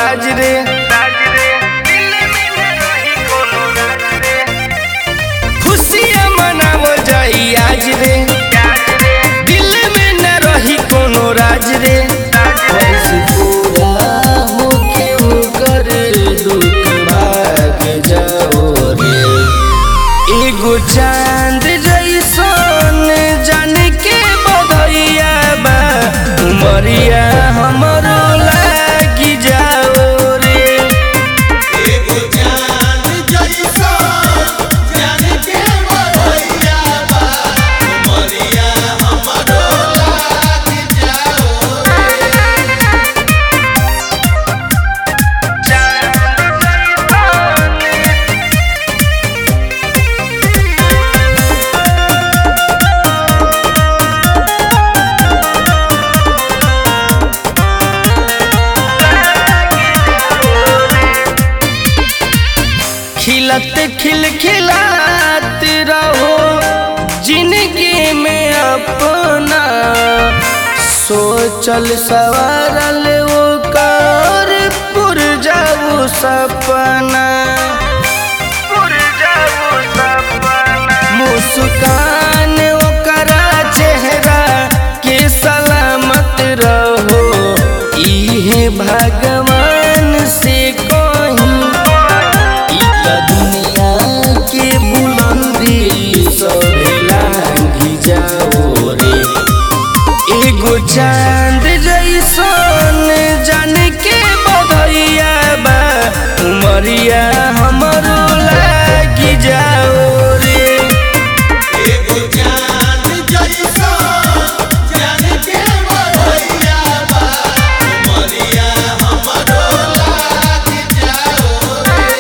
राज रे खुशियाँ मनावल जाई आज रे दिल में न रही कोनो राज रे ऐसे पूरा होके ओकर दुख भाग जाओ रे एगो चांद जैसन जान के बधैया बा उमरिया हमरो लागी जाओ रे एगो चांद जैसा जान के बधैया बा उमरिया हमरो लाग जाओ खिलत खिलखिलात रहो जिंदगी में अपना सोचल सवारल वो कर पुर जाऊ सपना मुस्कान ओकरा चेहरा के सलामत रहो इहे भगवान से कहीं ई त दुनिया के बुलंदी सब लांघी जाओ रे एगो चांद जैसन जान के बधैया बा उमरिया हमरो लागी जाओ रे एगो चांद जैसा जान के बधैया बा उमरिया हमरो लाग जाओ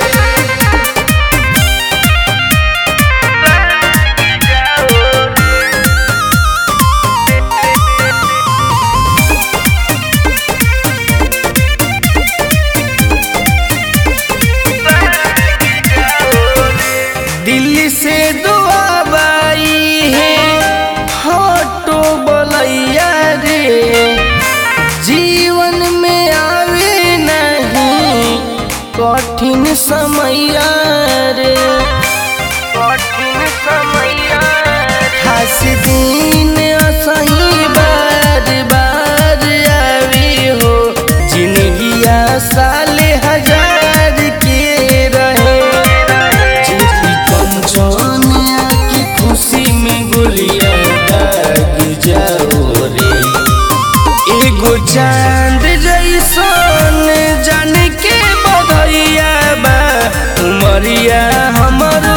दिल्ली से दुआ बाई है हटो बलैया रे जीवन में आवे नहीं कठिन समैया रे कठिन समैया खास दिन असही बार बार आवी हो जिंदगिया साल हजार के रहे चिट्ठी कंचनिया की खुशी में गोलियां दाग जाओ रे एगो चांद जैसन जान के बधैया बा उमरिया हमर